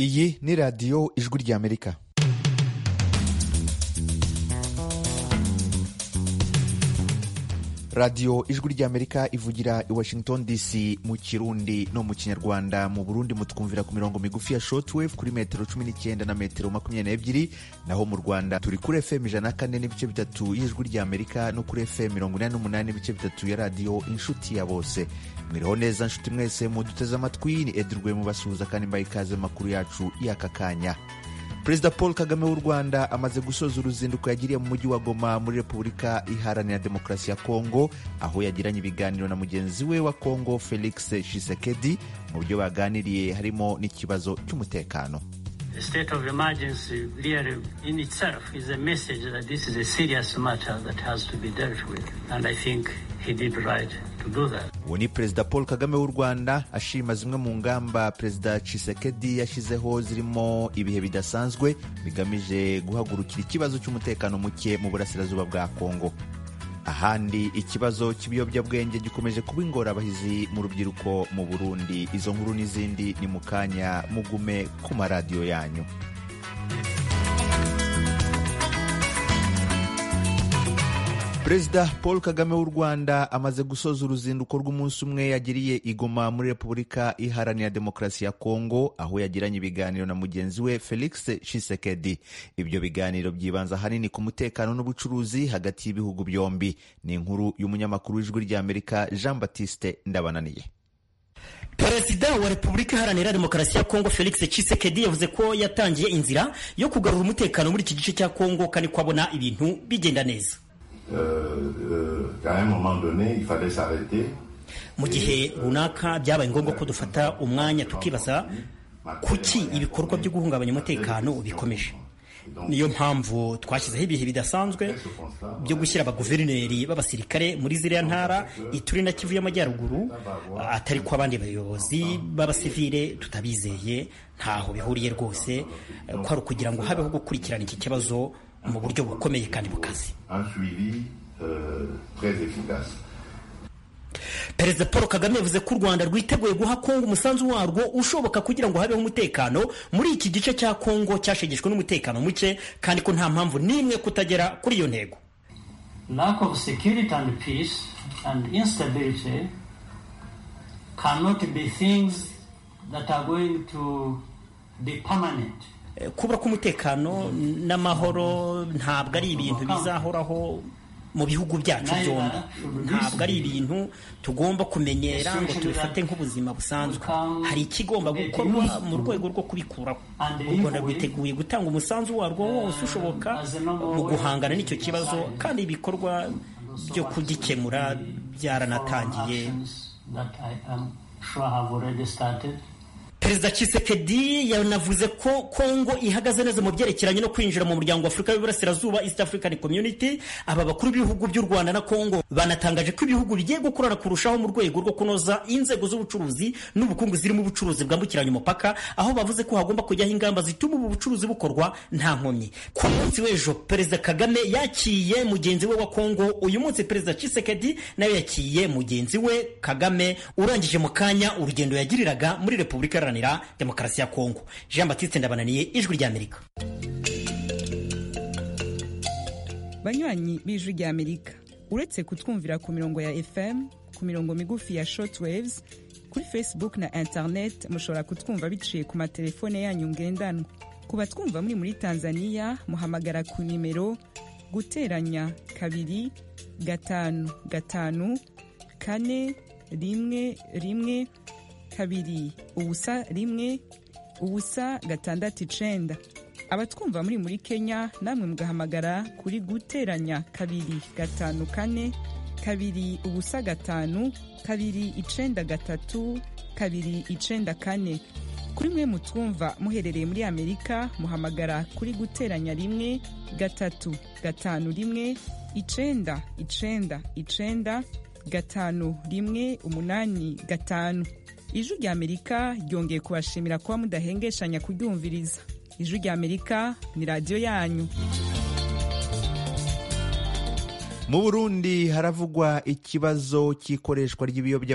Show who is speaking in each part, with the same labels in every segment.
Speaker 1: iyi ni radiyo ijwi ry'amerika radiyo ijwi ry'amerika ivugira i washington dc mu kirundi no mu kinyarwanda mu burundi mutwumvira ku mirongo migufi ya shortwave kuri metero cumi n'icyenda na metero makumyabiri n'ebyiri naho mu rwanda turi kuri fm ijana na kane n'ibice bitatu y'ijwi ry'amerika no kuri fm mirongo inani n'umunani n'ibice bitatu ya radiyo inshuti ya bose mwiriho neza nshuti mwese muduteze amatwi ni edurwe mubasuhuza kandi mbaye ikaze mu makuru yacu y'aka kanya perezida paul kagame w'u rwanda amaze gusoza uruzinduko yagiriye mu mujyi wa goma muri repubulika iharanira demokarasi ya kongo aho yagiranye ibiganiro na mugenzi we wa kongo felix shisekedi mu byo baganiriye harimo n'ikibazo cy'umutekano uwo ni perezida paul kagame w'u rwanda ashima zimwe mu ngamba perezida cisekedi yashyizeho zirimo ibihe bidasanzwe bigamije guhagurukira ikibazo cy'umutekano muke mu burasirazuba bwa kongo ahandi ikibazo cy'ibiyobyabwenge gikomeje kuba ingorabahizi mu rubyiruko mu burundi izo nkuru n'izindi ni mu kanya mugume ku maradiyo yanyu perezida paul kagame w'u rwanda amaze gusoza uruzinduko rw'umunsi umwe yagiriye igoma muri repubulika iharanira demokarasi ya kongo aho yagiranye ibiganiro na mugenzi we felix shisekedi ibyo biganiro byibanza ahanini ku mutekano n'ubucuruzi hagati y'ibihugu byombi ni inkuru y'umunyamakuru w'ijwi ry'amerika jean batiste ndabananiye
Speaker 2: perezida wa repubulika iharanira demokarasi ya kongo felix tshisekedi yavuze ko yatangiye inzira yo kugarura umutekano muri iki gice cya kongo kandi ko abona ibintu bigenda neza mu gihe runaka byabaye ngombwa ko dufata umwanya tukibaza kuki ibikorwa byo guhungabanya umutekano bikomeje niyo mpamvu twashyizeho ibihe bidasanzwe byo gushyira abaguverineri b'abasirikare muri ziriya ntara ituri na kivu y'amajyaruguru atari ko abandi bayobozi b'abasivire tutabizeye ntaho bihuriye rwose ko ari ukugira ngo habeho gukurikirana iki kibazo mu buryo bukomeye kandi bukaze perezida paul kagame yavuze ko u rwanda rwiteguye guha kongo umusanzu warwo ushoboka kugira ngo habeho umutekano muri iki gice cya kongo cyashegeshwe n'umutekano muke kandi ko nta mpamvu n'imwe kutagera kuri iyo ntego
Speaker 3: lack of security and peace and instability cannot be things that are going to be permanent
Speaker 2: kubura k'umutekano n'amahoro ntabwo ari ibintu bizahoraho mu bihugu byacu byombi ntabwo ari ibintu tugomba kumenyera ngo tubifate nk'ubuzima busanzwe hari ikigomba gukorwa mu rwego rwo kubikuraho u rwanda rwiteguye gutanga umusanzu warwo wose ushoboka mu guhangana n'icyo kibazo kandi ibikorwa byo kugikemura byaranatangiye perezida Tshisekedi yanavuze ko kongo ihagaze neza mu byerekeranye no kwinjira mu muryango wa afurika w'iburasirazuba east african community aba bakuru b'ibihugu by'u rwanda na kongo banatangaje ko ibihugu bigiye gukorana kurushaho mu rwego rwo kunoza inzego z'ubucuruzi n'ubukungu zirimo ubucuruzi bwambukiranya umupaka aho bavuze ko hagomba kujyaho ingamba zituma ubu bucuruzi bukorwa nta nkomyi ku munsi w'ejo perezida kagame yakiye mugenzi we wa kongo uyu munsi perezida Tshisekedi nawe yakiye mugenzi we kagame urangije mu kanya urugendo yagiriraga muri repubulika iharanira demokarasi ya kongo jean batiste ndabananiye ijwi ry'amerika
Speaker 4: banywanyi b'ijwi ry'amerika uretse kutwumvira ku mirongo ya fm ku mirongo migufi ya shortwaves kuri facebook na internet mushobora kutwumva biciye ku matelefone yanyu ngendanwa ku batwumva muri muri tanzania muhamagara ku nimero guteranya kabiri gatanu gatanu kane rimwe rimwe kabiri ubusa rimwe ubusa gatandatu icenda abatwumva muri muri kenya namwe mugahamagara kuri guteranya kabiri gatanu kane kabiri ubusa gatanu kabiri icenda gatatu kabiri icenda kane kuri mwe mutwumva muherereye muri amerika muhamagara kuri guteranya rimwe gatatu gatanu rimwe icenda icenda icenda gatanu rimwe umunani gatanu ijwi ry'amerika ryongeye kubashimira kuba mudahengeshanya kuryumviriza ijwi ry'amerika ni radiyo yanyu
Speaker 1: mu burundi haravugwa ikibazo cy'ikoreshwa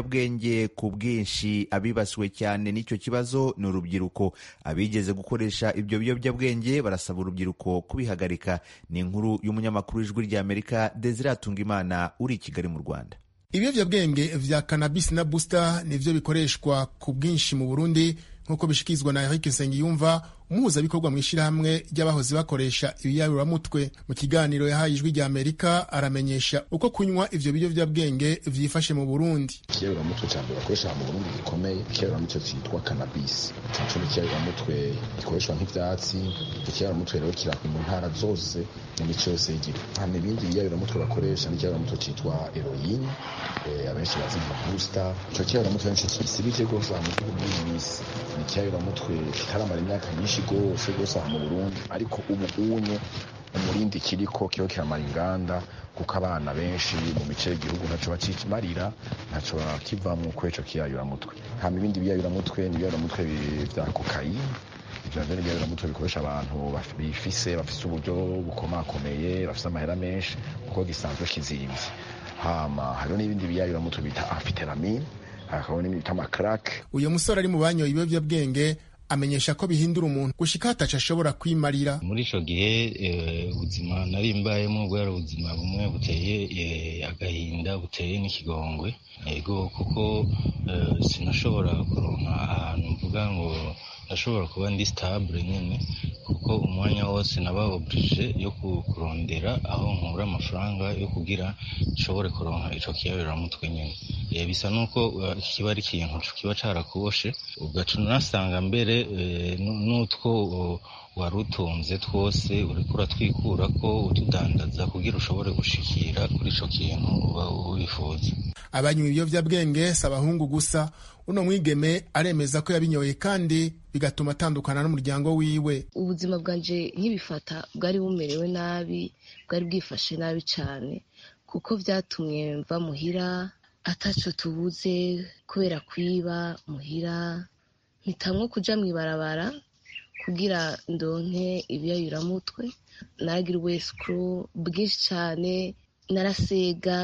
Speaker 1: ry'ibiyobyabwenge ku bwinshi abibasiwe cyane n'icyo kibazo ni urubyiruko abigeze gukoresha ibyo biyobyabwenge barasaba urubyiruko kubihagarika ni inkuru y'umunyamakuru w'ijwi ry'amerika desire atungimana uri i kigali mu rwanda
Speaker 5: ibiyobyabwenge vya cannabis na booster nivyo bikoreshwa ku bwinshi mu burundi nk'uko bishyikirizwa na Eric Nsengiyumva umuhuzabikorwa mu ishyirahamwe ry'abahoze bakoresha ibiyaruramutwe mu kiganiro yahaye ijwi rya Amerika aramenyesha uko kunywa ivyo biyobyabwenge vyifashe mu Burundi
Speaker 6: ikiyaruramutwe cya mbere bakoresha mu Burundi gikomeye ikiyaruramutwe cyitwa cannabis cyacu ikiyaruramutwe gikoreshwa nk'ibyatsi ikiyaruramutwe rero kiri mu ntara zose mu mico yose y'igihugu hano ibindi biyaruramutwe bakoresha n'ikiyaruramutwe cyitwa heroin abenshi bazi nka booster icyo kiyaruramutwe benshi kisibije rwose mu gihugu bw'iyi minsi ni ikiyaruramutwe kitaramara imyaka myinshi rwose rwose aha mu burundi ariko ubu unye umurindi kiriko kiho kiramara inganda kuko abana benshi mu mice y'igihugu ntacyo bakimarira ntacyo bakivamo kuri icyo kiyayuramutwe hama ibindi biyayuramutwe ni ibiyayuramutwe bya kokayine ijambo ry'ibiyobyabwenge bikoresha abantu bifise bafise uburyo bukomakomeye bafise amahera menshi kuko gisanzwe kizimvye hama hariho n'ibindi biyayuramutwe bita amfiteramine hakabona n'ibita amakarake
Speaker 5: uyu musore ari mu banyoye ibiyobyabwenge amenyesha ko bihindura umuntu gushika hataca ashobora kwimarira
Speaker 7: muri ico gihe ubuzima e, nari mbayemo bwari ubuzima bumwe buteye e, agahinda buteye n'ikigongwe ego kuko e, sinashobora kuronka ahantu mvuga ngo ndashobora kuba ndi stable nyene kuko umwanya wose naba oblige yo kurondera aho nkura amafaranga yo kugira nshobore kuronka ico kiyaberamutwe nyene e, bisa nuko kiba ari ikintu kiba carakuboshe ugaca unasanga mbere n'utwo wari utunze twose uriko uratwikura ko utudandaza kugira ushobore gushikira kuri ico kintu uba wifuza
Speaker 5: abanywa ibiyovyabwenge si abahungu gusa uno mwigeme aremeza ko yabinyoye kandi bigatuma atandukana n'umuryango wiwe
Speaker 8: ubuzima bwanje nkibifata bwari bumerewe nabi bwari bwifashe nabi cane kuko vyatumye mva muhira ataco tubuze kubera kwiba muhira mpitamo kuja mw'ibarabara kugira ndonke ibiyayuramutwe naragira ubusikuru bwinshi cane narasega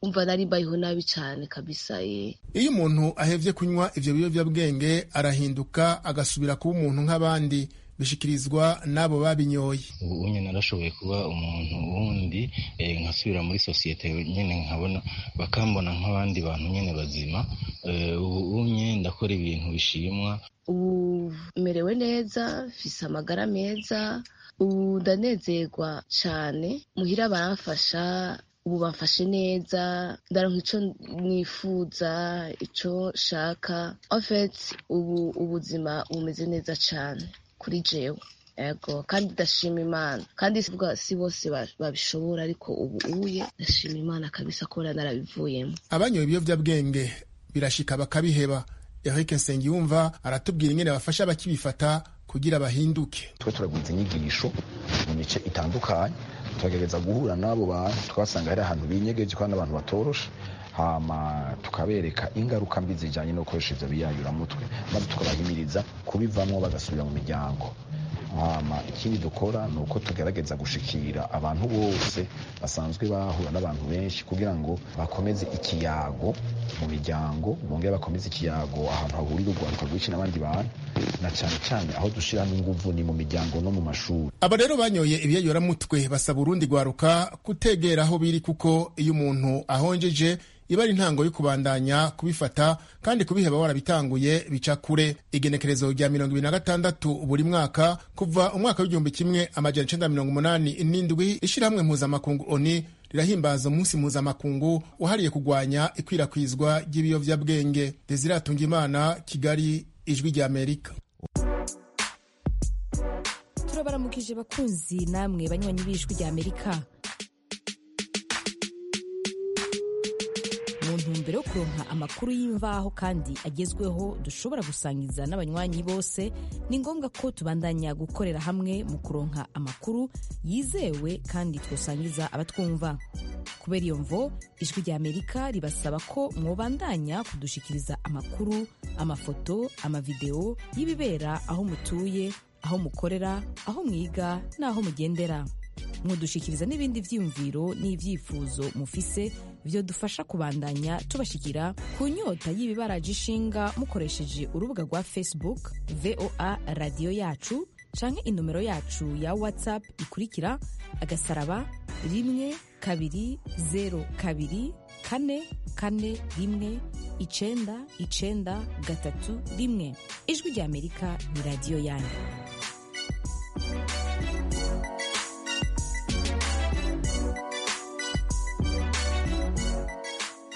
Speaker 8: umva nari mbayeho nabi cyane kabisa ye
Speaker 5: iyo umuntu ahevye kunywa ivyo biyovyabwenge arahinduka agasubira kuba umuntu nk'abandi bishikirizwa n'abo babinyoye
Speaker 7: ubu nyine narashoboye kuba umuntu wundi nkasubira muri sosiyete nyine nkabona bakambona nk'abandi bantu nyine bazima ubu nyine ndakora ibintu bishimwa
Speaker 8: ubu merewe neza mfise amagara meza ubu ndanezerwa cyane muhira baramfasha ubu bamfashe neza ndaronka ico nifuza ico nshaka ofet ubu ubuzima bumeze neza cyane kuri jewe ego kandi ndashima imana kandi si bose babishobora ariko ubu uye ndashima imana kabisa kubona narabivuyemo
Speaker 5: abanyoye ibiyobyabwenge birashika bakabiheba eric nsengiyumva aratubwira ingene bafasha abakibifata kugira bahinduke
Speaker 6: twe turagwiza inyigisho mu mice itandukanye tukagerageza guhura n'abo bantu tukabasanga hari ahantu binyegeje kandi abantu batoroshe hama tukabereka ingaruka mbi zijyanye no gukoresha ibyo biyayuramutwe maze tukabahimiriza kubivamo bagasubira mu miryango hama ikindi dukora ni uko tugerageza gushikira abantu bose basanzwe bahura n'abantu benshi kugira ngo bakomeze ikiyago mu miryango bongere bakomeze ikiyago ahantu hahurira urwaruka rwinshi n'abandi bantu na cyane cyane aho dushyiramo ingufu ni mu miryango no mu mashuri
Speaker 5: aba rero banyoye ibiyayoramutwe basaba urundi rwaruka kutegera aho biri kuko iyo umuntu ahonjeje iba ari intango yo kubandanya kubifata kandi kubiheba warabitanguye bica kure igenekerezo rya mirongo ibiri na gatandatu buri mwaka kuva umwaka w'igihumbi kimwe amajana icenda mirongo umunani n'indwi ishyirahamwe mpuzamakungu oni rirahimbaza umunsi mpuzamakungu wahariye kurwanya ikwirakwizwa ry'ibiyovyabwenge desire atunga imana kigali ijwi rya amerika
Speaker 9: turabaramukije bakunzi namwe banywanyi b'ijwi rya amerika mu ntumbero yo kuronka amakuru y'imvaho kandi agezweho dushobora gusangiza n'abanywanyi bose ni ngombwa ko tubandanya gukorera hamwe mu kuronka amakuru yizewe kandi twosangiza abatwumva kubera iyo mvo ijwi rya amerika ribasaba ko mwobandanya kudushikiriza amakuru amafoto amavidewo y'ibibera aho mutuye aho mukorera aho mwiga n'aho mugendera mudushikiriza n'ibindi vyiyumviro n'ivyifuzo mufise vyodufasha kubandanya tubashikira ku nyota y'ibibaraje ishinga mukoresheje urubuga rwa facebook voa radiyo yacu canke inomero yacu ya whatsapp ikurikira agasaraba rimwe kabiri zero kabiri kane kane rimwe icenda icenda gatatu rimwe ijwi rya amerika ni radiyo yanyu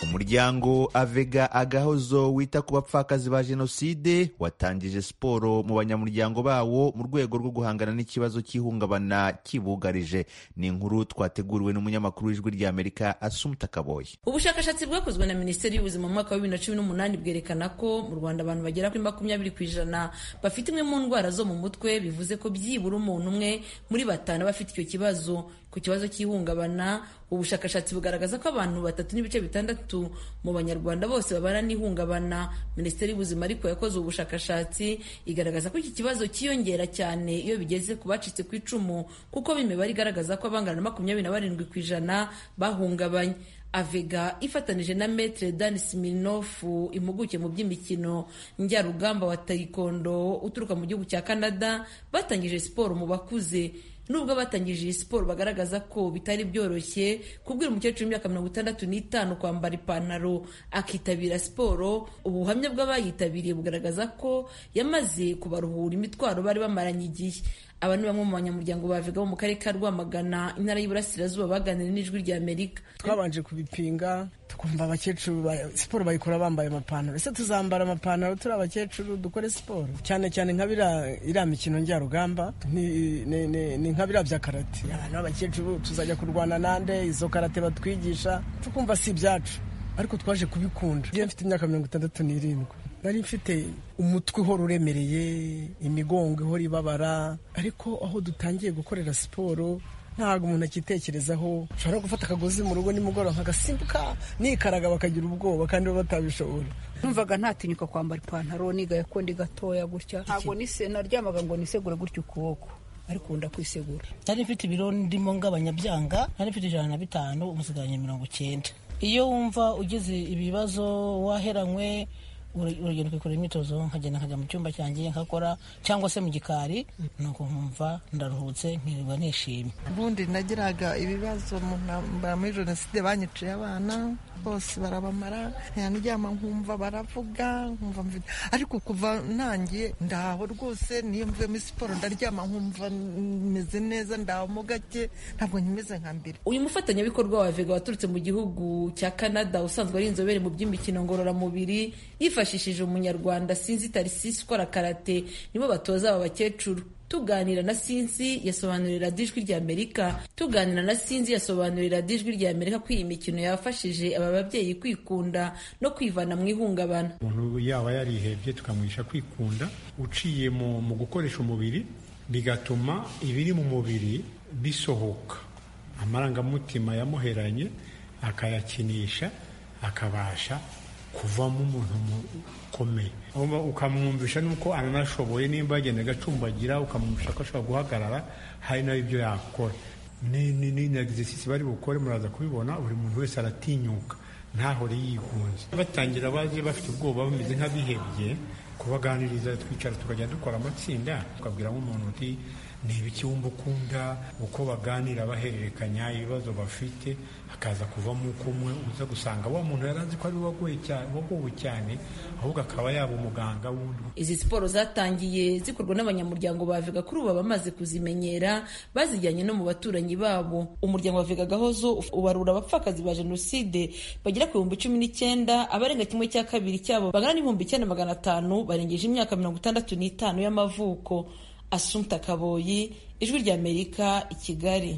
Speaker 1: umuryango avega agahozo wita ku bapfakazi ba jenoside watangije siporo mu banyamuryango bawo mu rwego rwo guhangana n'ikibazo cy'ihungabana kibugarije ni inkuru twateguriwe n'umunyamakuru w'ijwi rya amerika asumta kaboye
Speaker 10: ubushakashatsi bwakozwe na minisiteri y'ubuzima mu mwaka wa bibiri na cumi n'umunani bwerekana ko mu rwanda abantu bagera kuri makumyabiri ku ijana bafite imwe mu ndwara zo mu mutwe bivuze ko byibura umuntu umwe muri batanu aba afite icyo kibazo ku kibazo cy'ihungabana ubushakashatsi bugaragaza ko abantu batatu n'ibice bitandatu mu banyarwanda bose babana n'ihungabana minisiteri y'ubuzima ariko yakoze ubushakashatsi igaragaza ko iki kibazo cyiyongera cyane iyo bigeze ku bacitse ku icumu kuko b'imibare igaragaza ko abangana na makumyabiri na barindwi ku ijana bahungabanye avega ifatanije na metre dan siminofu impuguke mu by'imikino njyarugamba wa taikondo uturuka mu gihugu cya canada batangije siporo mu bakuze nubwo batangije iyi siporo bagaragaza ko bitari byoroshye kubwira umukecuru w'imyaka mirongo itandatu n'itanu kwambara ipantaro akitabira siporo ubuhamya bw'abayitabiriye bugaragaza ko yamaze kubaruhura imitwaro bari bamaranye igihe aba ni bamwe mu banyamuryango bavuga bo mu karere ka Rwamagana intara y'Iburasirazuba baganira n'ijwi rya Amerika
Speaker 11: twabanje kubipinga tukumva abakecuru siporo bayikora bambaye amapantaro ese tuzambara amapantaro turi abakecuru dukore siporo cyane cyane nka iriya mikino njyarugamba ni nka biriya bya karate abantu b'abakecuru tuzajya kurwana nande izo karate batwigisha tukumva si ibyacu ariko twaje kubikunda iyo mfite imyaka mirongo itandatu n'irindwi nari mfite umutwe uhora uremereye imigongo ihora ibabara ariko aho dutangiye gukorera siporo ntabwo umuntu akitekerezaho ushobora gufata akagozi mu rugo nimugoroba nkagasimbuka nikaraga bakagira ubwoba kandi bo batabishobora
Speaker 12: numvaga ntatinyuka kwambara ipantaro nigaye kundi gatoya gutya ntabwo naryamaga ngo nisegure gutya ukuboko ariko ubu ndakwisegura
Speaker 13: nari mfite ibiro ndimo ngabanyabyanga nari mfite ijana na bitanu umusigaranye mirongo icyenda iyo wumva ugize ibibazo waheranywe urugendo kwikora imyitozo nkagenda nkajya mu cyumba cyanjye nkakora cyangwa se mu gikari nuko nkumva ndaruhutse nkirirwa nishimye
Speaker 14: ubundi nagiraga ibibazo mu ntambara muri jenoside banyiciye abana bose barabamara ntiyaryama nkumva baravuga nkumva mfite ariko kuva nangiye ndaho rwose niyo mvuye muri siporo ndaryama nkumva meze neza ndaho mu gake ntabwo nkimeze nka mbere
Speaker 10: uyu mufatanyabikorwa wa vega waturutse mu gihugu cya canada usanzwe ari inzobere mu by'imikino ngororamubiri yifashishije bifashishije umunyarwanda sinzi tarisisi ukora karate nibo batoza aba bakecuru tuganira na sinzi yasobanurira ijwi rya amerika tuganira na sinzi yasobanurira ijwi rya amerika ko iyi mikino yafashije aba babyeyi kwikunda no kwivana mu ihungabana
Speaker 15: umuntu yaba yarihebye tukamwisha kwikunda uciye mu gukoresha umubiri bigatuma ibiri mu mubiri bisohoka amarangamutima yamuheranye akayakinisha akabasha kuvamo umuntu mukomeye ukamwumvisha nuko ananashoboye nimba yagenda agacumbagira ukamwumvisha ko ashobora guhagarara hari nawe ibyo yakora ni na egisesi bari bukore muraza kubibona buri muntu wese aratinyuka ntahore yigunze batangira baje bafite ubwoba bameze nk'abihebye kubaganiriza twicara tukajya dukora amatsinda ukabwira nk'umuntu uti ni ibiki wumva ukunda uko baganira bahererekanya ibibazo bafite hakaza kuvamo uko umwe uza gusanga wa muntu yari azi ko ari wagowe cyane ahubwo akaba yaba umuganga wundi
Speaker 10: izi siporo zatangiye zikorwa n'abanyamuryango ba vega kuri ubu bamaze kuzimenyera bazijyanye no mu baturanyi babo umuryango wa vega gahozo ubarura abapfakazi ba jenoside bagera ku bihumbi cumi n'icyenda abarenga kimwe cya kabiri cyabo bangana n'ibihumbi icyenda magana atanu barengeje imyaka mirongo itandatu n'itanu y'amavuko asumta kaboyi ijwi ry'amerika i kigali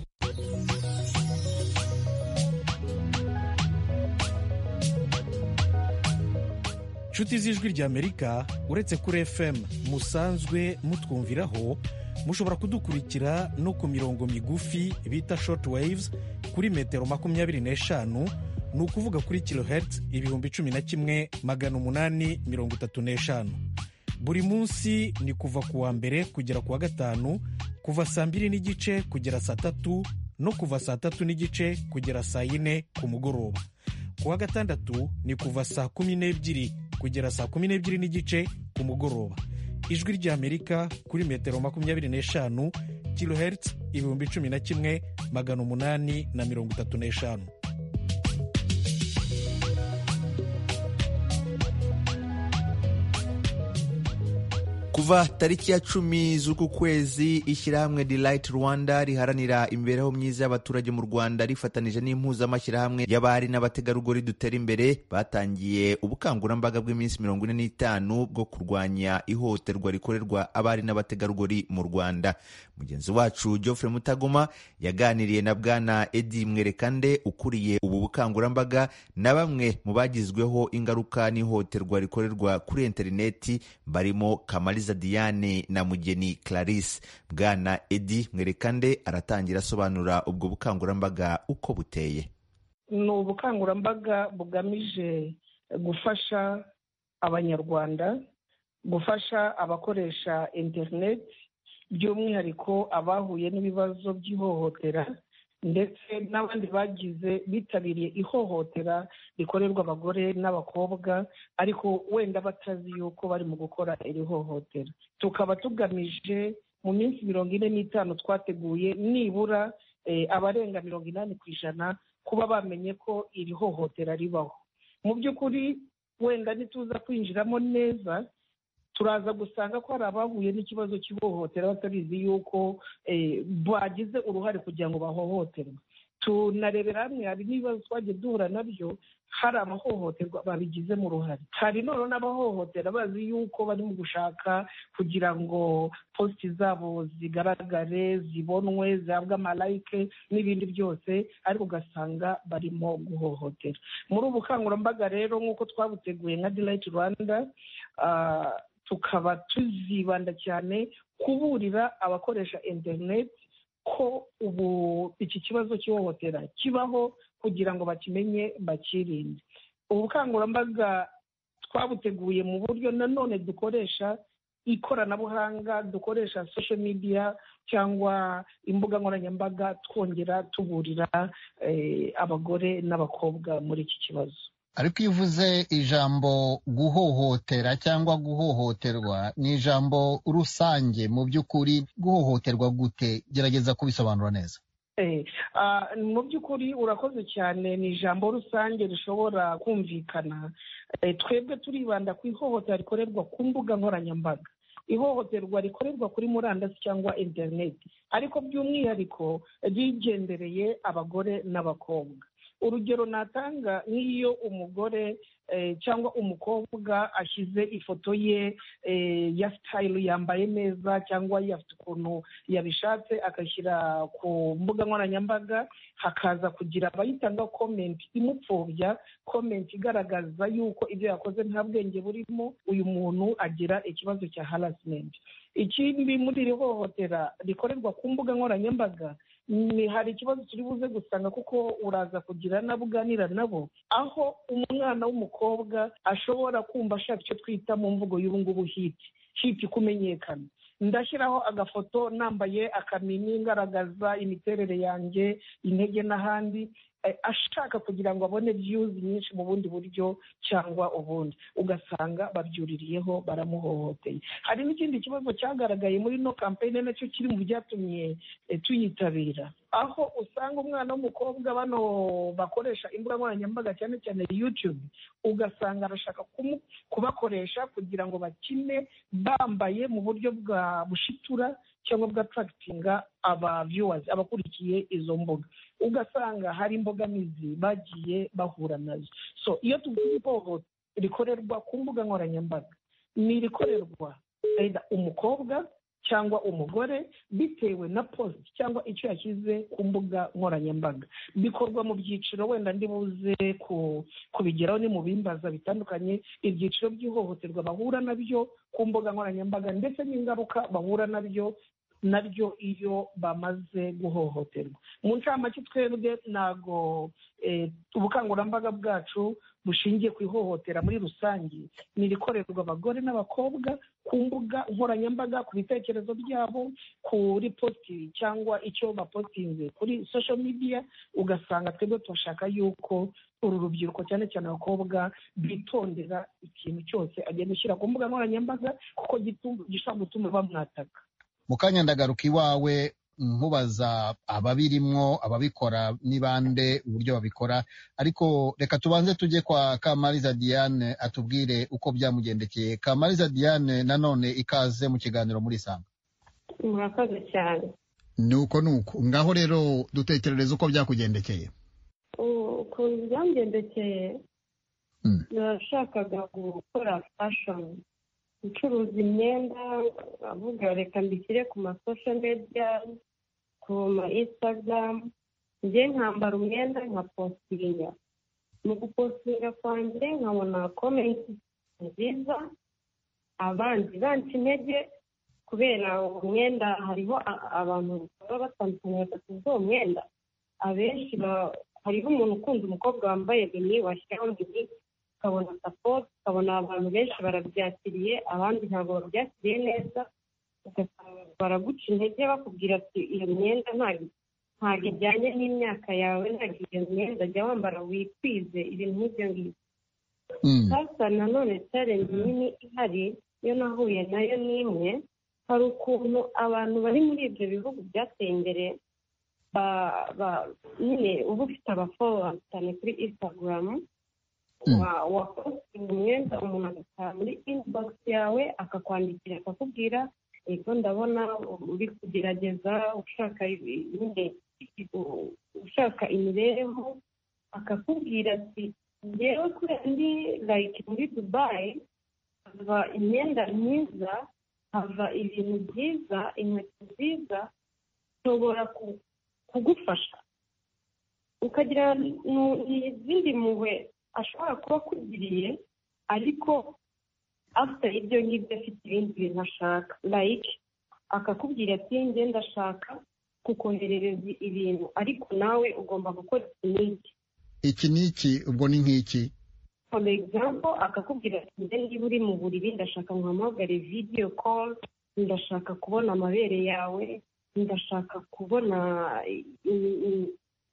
Speaker 16: inshuti z'ijwi ry'amerika uretse kuri fm musanzwe mutwumviraho mushobora kudukurikira no ku mirongo migufi bita short waves kuri metero makumyabiri n'eshanu ni ukuvuga kuri kilohertz ibihumbi cumi na kimwe magana umunani mirongo itatu n'eshanu buri munsi ni kuva ku wa mbere kugera ku wa gatanu kuva saa mbiri n'igice kugera saa tatu no kuva saa tatu n'igice kugera saa yine ku mugoroba ku wa gatandatu ni kuva saa kumi n'ebyiri kugera saa kumi n'ebyiri n'igice ku mugoroba ijwi ry'amerika kuri metero makumyabiri n'eshanu kilohertz ibihumbi cumi na kimwe magana umunani na mirongo itatu n'eshanu
Speaker 1: kuva tariki ya cumi z'uku kwezi ishyirahamwe delight rwanda riharanira imibereho myiza y'abaturage mu rwanda rifatanije n'impuzamashyirahamwe y'abari n'abategarugori dutera imbere batangiye ubukangurambaga bw'iminsi mirongo ine n'itanu bwo kurwanya ihohoterwa rikorerwa abari n'abategarugori mu rwanda mugenzi wacu geoffrey mutagoma yaganiriye na bwana edi mwerekande ukuriye ubu bukangurambaga na bamwe mu bagizweho ingaruka n'ihohoterwa rikorerwa kuri interineti barimo kamariza diane na mugeni clarisse bwana edi mwerekande aratangira asobanura ubwo bukangurambaga uko buteye
Speaker 17: ni ubukangurambaga bugamije gufasha abanyarwanda gufasha abakoresha interineti by'umwihariko abahuye n'ibibazo by'ihohotera ndetse n'abandi bagize bitabiriye ihohotera rikorerwa abagore n'abakobwa ariko wenda batazi yuko bari mu gukora iri hohotera tukaba tugamije mu minsi mirongo ine n'itanu twateguye nibura abarenga mirongo inani ku ijana kuba bamenye ko iri hohotera ribaho mu by'ukuri wenda ntituza kwinjiramo neza turaza gusanga ko hari abahuye n'ikibazo cy'ihohotera batabizi yuko bagize uruhare kugira ngo bahohoterwe tunarebera hamwe hari n'ibibazo twagiye duhura nabyo hari abahohoterwa babigizemo uruhare hari none n'abahohotera bazi yuko bari mu gushaka kugira ngo positi zabo zigaragare zibonwe zihabwe amalayike n'ibindi byose ariko ugasanga barimo guhohotera muri ubu bukangurambaga rero nk'uko twabuteguye nka dirayiti rwanda tukaba tuzibanda cyane kuburira abakoresha interineti ko ubu iki kibazo cy'ihohotera kibaho kugira ngo bakimenye bakirinde ubu bukangurambaga twabuteguye mu buryo nanone dukoresha ikoranabuhanga dukoresha sosho midiya cyangwa imbuga nkoranyambaga twongera tuburira abagore n'abakobwa muri iki kibazo
Speaker 18: ariko iyo uvuze ijambo guhohotera cyangwa guhohoterwa ni ijambo rusange mu by'ukuri guhohoterwa gute gerageza kubisobanura neza
Speaker 17: mu by'ukuri urakoze cyane ni ijambo rusange rishobora kumvikana twebwe turibanda ku ihohotera rikorerwa ku mbuga nkoranyambaga ihohoterwa rikorerwa kuri murandasi cyangwa interineti ariko by'umwihariko rigendereye abagore n'abakobwa urugero natanga nk'iyo umugore cyangwa umukobwa ashyize ifoto ye ya sitayili yambaye neza cyangwa afite ukuntu yabishatse akashyira ku mbuga nkoranyambaga hakaza kugira abayitanga komenti imupfobya komenti igaragaza yuko ibyo yakoze nta bwenge burimo uyu muntu agira ikibazo cya harasimenti ikindi muri iri hohotera rikorerwa ku mbuga nkoranyambaga ni hari ikibazo turi buze gusanga kuko uraza kugira n'abo uganira nabo aho umwana w'umukobwa ashobora kumva ashaka icyo twita mu mvugo y'ubungubu hiti hiti kumenyekana ndashyiraho agafoto nambaye akamini ngaragaza imiterere yanjye intege n'ahandi ashaka kugira ngo abone byuzi nyinshi mu bundi buryo cyangwa ubundi ugasanga babyuririyeho baramuhohoteye hari n'ikindi kibazo cyagaragaye muri ino kampeyini nacyo kiri mu byatumye tuyitabira aho usanga umwana w'umukobwa bano bakoresha imbuga nkoranyambaga cyane cyane yutube ugasanga arashaka kubakoresha kugira ngo bakine bambaye mu buryo bwa bushitura cyangwa bwatarakitinga aba viewers abakurikiye izo mbuga ugasanga hari imbogamizi bagiye bahura nazo so iyo tuvuze ihohoterwa rikorerwa ku mbuga nkoranyambaga ni irikorerwa umukobwa cyangwa umugore bitewe na positi cyangwa icyo yashyize ku mbuga nkoranyambaga bikorwa mu byiciro wenda ndibuze kubigeraho ni mu bimbaza bitandukanye ibyiciro by'ihohoterwa bahura nabyo ku mbuga nkoranyambaga ndetse n'ingaruka bahura nabyo naryo iyo bamaze guhohoterwa mu ncamake twebwe ntabwo ubukangurambaga bwacu bushingiye ku ihohotera muri rusange ni irikorerwa abagore n'abakobwa ku mbuga nkoranyambaga ku bitekerezo byabo kuri positi cyangwa icyo bapositinze kuri sosho midiya ugasanga twebwe turashaka yuko uru rubyiruko cyane cyane abakobwa bitondera ikintu cyose agenda ushyira ku mbuga nkoranyambaga kuko gishobora gutuma bamwataka
Speaker 18: mu kanya ndagaruka iwawe nkubaza ababirimwo ababikora n'ibande uburyo babikora ariko reka tubanze tujye kwa kamariza diane atubwire uko byamugendekeye kamariza diane nanone ikaze mu kiganiro muri sanga
Speaker 19: murakoze cyane
Speaker 18: ni uko ni uko ngaho rero dutekerereza uko byakugendekeye
Speaker 19: ukuntu byamugendekeye nashakaga gukora fashoni gucuruza imyenda avuga reka mbishyire ku masosho mediya ku ma insitagaramu njye nkambara umwenda nkapositinga mu gupositinga kwanjye nkabona komenti nziza abandi banca intege kubera umwenda hariho abantu baba batandukanye badasize uwo mwenda abenshi hariho umuntu ukunda umukobwa wambaye bini washyiraho bini ukabona sapoti ukabona abantu benshi barabyakiriye abandi ntabwo babyakiriye neza baraguca intege bakubwira ati iyo myenda ntabwo ijyanye n'imyaka yawe ntabwo iyo myenda jya wambara wikwize ibintu nk'ibyo ngibyo hasa nanone charenji nini ihari iyo nahuye nayo ni imwe hari ukuntu abantu bari muri ibyo bihugu byateye imbere nyine uba ufite abaforowansi cyane kuri instagram wakoze umwenda umuntu agataha muri inibogisi yawe akakwandikira akakubwira yego ndabona uri kugerageza ushaka ushaka imibereho akakubwira ati ngewe kubera ndi like muri dubayi hava imyenda myiza hava ibintu byiza inkweto nziza nshobora kugufasha ukagira n'izindi mpuhwe ashobora kuba akugiriye ariko afite ibyo ngibyo afite ibindi bintu ashaka like akakubwira ati ngenda ashaka kukoherereza ibintu ariko nawe ugomba gukora iki n'iki
Speaker 18: iki n'iki ubwo ni nk'iki
Speaker 19: for example akakubwira ati niba uri mu buriri ndashaka nkuhamagare video call ndashaka kubona amabere yawe ndashaka kubona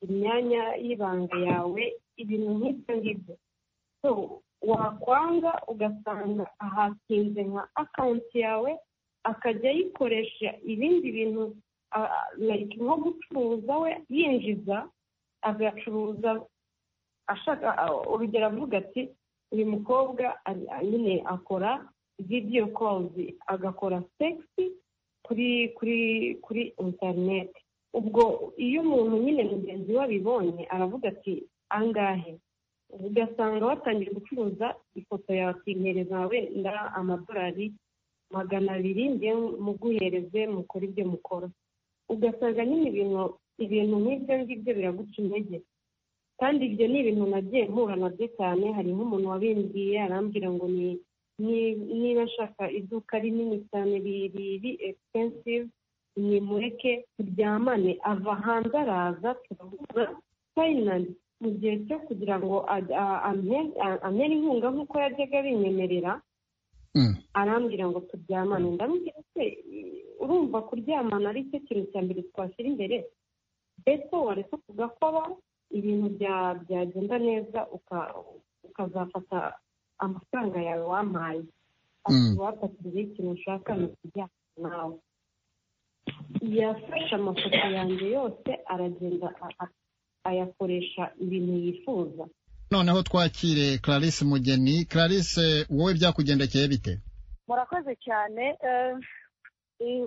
Speaker 19: imyanya y'ibanga yawe ibintu nk'ibyo ngibyo so wakwanga ugasanga ahakinze nka akawunti yawe akajya ayikoresha ibindi bintu nko gucuruza we yinjiza agacuruza ashaka urugero avuga ati uyu mukobwa nyine akora vidiyo kozi agakora segisi kuri kuri kuri interineti ubwo iyo umuntu nyine mugenzi we abibonye aravuga ati angahe ugasanga watangiye gucuruza ifoto yawe nkereza wenda amadolari magana abiri muguhereze mukora ibyo mukora ugasanga nyine ibintu ibintu nk'ibyo ngibyo biraguca intege kandi ibyo ni ibintu nagiye mpura nabyo cyane hari nk'umuntu wabimbwiye arambwira ngo niba nshaka iduka rinini cyane riri expensive nimureke turyamane ava hanze araza tugahura fayinali mu gihe cyo kugira ngo amere inkunga nk'uko yajyaga abinyemerera arambwira ngo turyamane ndamubwira se urumva kuryamana ari cyo kintu cya mbere twashyira imbere mbese waretse kugakora ibintu byagenda neza ukazafata amafaranga yawe wampaye wafatiriye ikintu ushaka ni ukuryama nawe yafashe amafoto yanjye yose aragenda ayakoresha ibintu yifuza
Speaker 18: noneho twakire clarisse mugeni clarisse wowe byakugendekeye bite
Speaker 20: murakoze cyane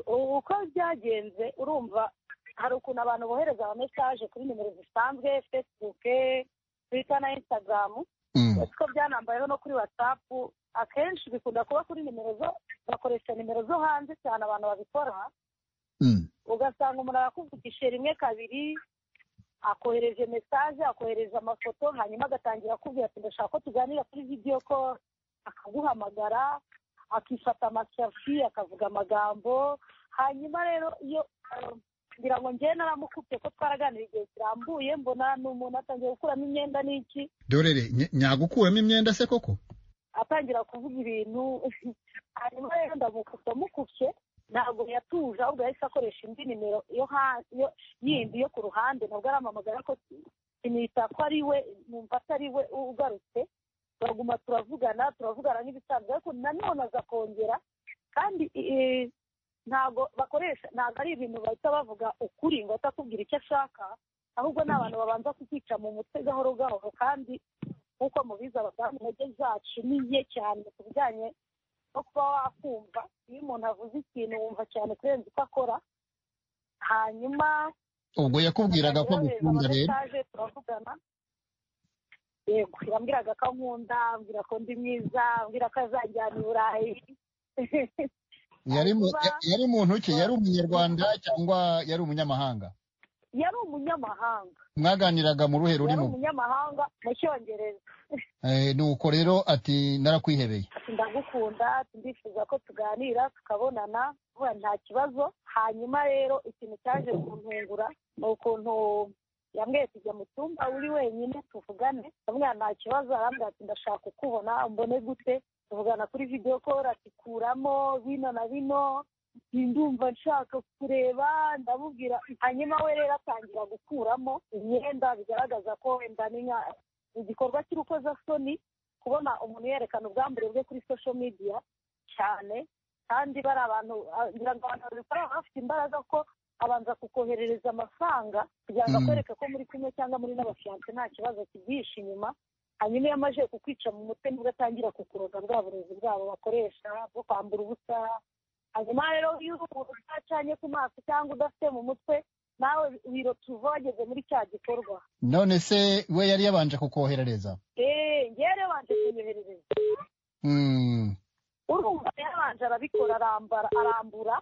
Speaker 20: uko byagenze urumva hari ukuntu abantu bohereza amamesaje kuri nimero zisanzwe fesibuke twita na insitagaramu kuko byanambayeho no kuri watsapu akenshi bikunda kuba kuri nimero zo bakoresha nimero zo hanze cyane abantu babikora ugasanga umuntu arakuvugisha rimwe kabiri akohereje mesaje akohereje amafoto hanyuma agatangira akubwira ati ndashaka ko tuganira kuri vidiyo ko akaguhamagara akifata amashafi akavuga amagambo hanyuma rero iyo ngira ngo njyewe naramukubye ko twaraganira igihe kirambuye mbona ni umuntu atangiye gukuramo imyenda n'iki
Speaker 18: dorere ny- nyagukuramo imyenda se koko
Speaker 20: atangira kuvuga ibintu hanyuma rero ndamukubye amukubye ntabwo yatuje ahubwo yahise akoresha indi nimero yo ha- yo- yindi yo ku ruhande nabwo arampamagara ko sinita ko ari we numva atari we ugarutse turaguma turavugana turavugana nk'ibisanzwe ariko nanone aza kongera kandi eh, ntabwo bakoresha ntabwo ari ibintu bahita bavuga ukuri ngo atakubwira icyo ashaka ahubwo ni abantu babanza kukica mu mutwe gahoro gahoro kandi nk'uko mubizi abadamu intege zacu ni nke cyane ku bijyanye no kuba wakumva iyo umuntu avuze ikintu wumva cyane kurenza uko akora hanyuma
Speaker 18: ubwo yakubwiraga ko
Speaker 20: yohereza
Speaker 18: agukunda rero
Speaker 20: amamesage, turavugana yego yambwiraga ko ankunda ambwira ko ndi mwiza ambwira ko azajyana i burayi
Speaker 18: yari mu-
Speaker 20: kuba-
Speaker 18: ya- yari muntu ki yari umunyarwanda cyangwa yari umunyamahanga
Speaker 20: yari umunyamahanga
Speaker 18: mwaganiraga mu ruhe
Speaker 20: yari
Speaker 18: rurimo
Speaker 20: umunyamahanga mu cyongereza
Speaker 18: Eh, nuko rero ati narakwihebeye
Speaker 20: ati ndagukunda ati ndifuza ko tuganira tukabonana vuba nta kibazo hanyuma rero ikintu cyaje kuntungura ni ukuntu yambwiye tujya mu cyumba uri wenyine tuvugane ndamubwira nta kibazo arambwira ati ndashaka kukubona mbone gute tuvugana kuri videwo kora atikuramo bino na bino ndumva nshaka kureba ndamubwira hanyuma we rero atangira gukuramo imyenda bigaragaza ko wenda ni nka- igikorwa cy'urukozasoni kubona umuntu yerekana ubwambure bwe kuri social media cyane kandi bari abantu ah, ngira ngo abantu babikora baba bafite imbaraga ko abanza kukoherereza amafaranga kugira ngo
Speaker 18: Mm.
Speaker 20: akwereke ko muri kumwe cyangwa muri n'abafiyanse nta kibazo kibyihishe inyuma hanyuma iyo amaze kukwica mu mutwe nibwo atangira kukuroga bwa burezi bwabo bakoresha bwo kwambura ubusa hanyuma rero iyo umuntu utacanye ku maso cyangwa udafite mu mutwe nawe birotuva wageze muri cya gikorwa
Speaker 18: none se we yari yabanje kukoherereza
Speaker 20: eee ngewe rero banje kunyoherereza
Speaker 18: Mm.
Speaker 20: urumva yabanje arabikora arambara arambura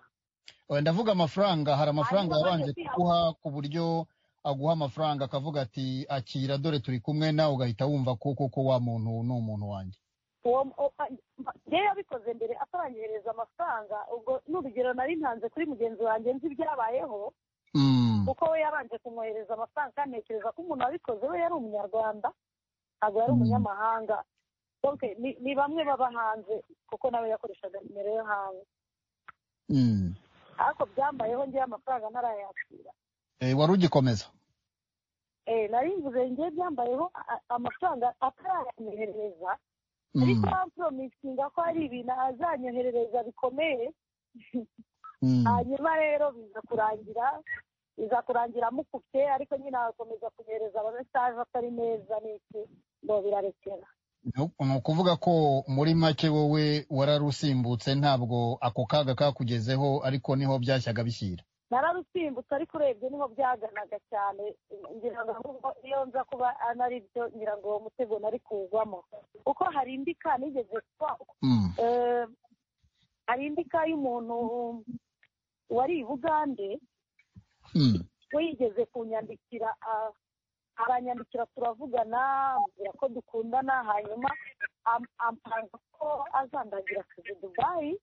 Speaker 18: Eh, ndavuga amafaranga hari amafaranga
Speaker 20: Hanyuma
Speaker 18: yabanje
Speaker 20: bajya
Speaker 18: kuguha ku buryo aguha amafaranga akavuga ati akira dore turi kumwe nawe ugahita wumva ko koko wa muntu ni umuntu wanjye
Speaker 20: uwo uwo- ngewe yabikoze mbere ataranyohereza amafaranga ubwo ni urugero nari ntanze kuri mugenzi wanjye nzi ibyabayeho kuko we yabanje kumwohereza amafaranga kandi ntekereza ko umuntu wabikoze we yari umunyarwanda ntabwo yari umunyamahanga donc ni- ni bamwe baba hanze kuko nawe yakoreshaga nimero yo hanze
Speaker 18: Mm.
Speaker 20: ariko byambayeho ngewe amafaranga ntarayakira
Speaker 18: Eh, wari ugikomeza
Speaker 20: Eh, nari mvuze ngewe byambayeho a- amafaranga atarayamwoherereza
Speaker 18: Mm.
Speaker 20: ariko bamporomisinga ko hari ibintu azanyoherereza bikomeye hanyuma rero biza kurangira biza kurangira amukubye ariko nyine agakomeza kunyohereza amamesage atari meza n'iki ngo birarekera
Speaker 18: ni ukuvuga ko muri make wowe wararusimbutse ntabwo ako kaga kakugezeho ariko niho byashyaga bishyira
Speaker 20: nararusimbutse ariko urebye niho byaganaga cyane ngira ngo ahubwo iyo nza kuba anari byo ngira ngo uwo mutego nari kugwamo kuko hari indi ka nigeze kuba Eh, hari indi ka y'umuntu wari i bugande we yigeze kunyandikira ah, aranyandikira turavugana ambwira ko dukundana hanyuma am- ampanga ko azandagira akazi dubayi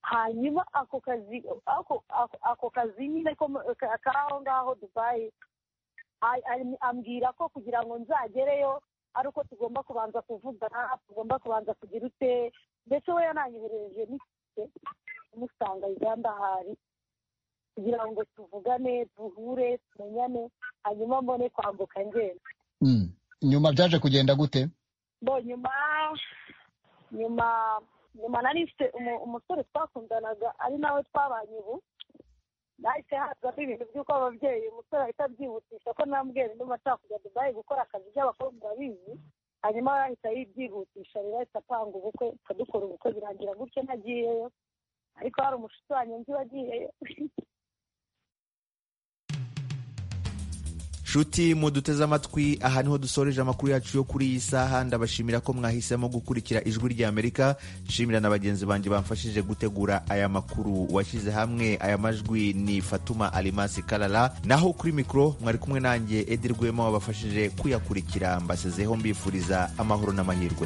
Speaker 20: hanyuma ako kazi ako- ako- ako kazi nyine ko mu- ka- k'aho ngaho dubayi a- a- ambwira ko kugira ngo nzagereyo ari uko tugomba kubanza kuvugana tugomba kubanza kugira ute ndetse we yananyoherereje n'ikike umusanga uganda hari kugira ngo tuvugane duhure tumenyane hanyuma mbone kwambuka ngenda
Speaker 18: Mm. nyuma byaje kugenda gute
Speaker 20: bo nyuma nyuma nyuma nari mfite umu- umusore twakundanaga ari nawe twabanye ubu nahise hazamo ibintu by'uko ababyeyi umusore ahita abyihutisha ko nambwira ndumva nshaka kujya dubayi gukora akazi by'abakobwa urabizi hanyuma we ahita yibyihutisha rero ahita apanga ubukwe akadukora ubukwe birangira gutyo ntagiyeyo ariko hari umushuti wanjye nzi wagiyeyo
Speaker 1: nshuti muduteze amatwi aha niho dusoreje amakuru yacu yo kuri iyi saha ndabashimira ko mwahisemo gukurikira ijwi rya amerika nshimira na bagenzi banjye bamfashije gutegura aya makuru washyize hamwe aya majwi ni fatuma alimasi karara naho kuri mikoro mwari kumwe nanjye edi rwema wabafashije kuyakurikira mbasezeho mbifuriza amahoro n'amahirwe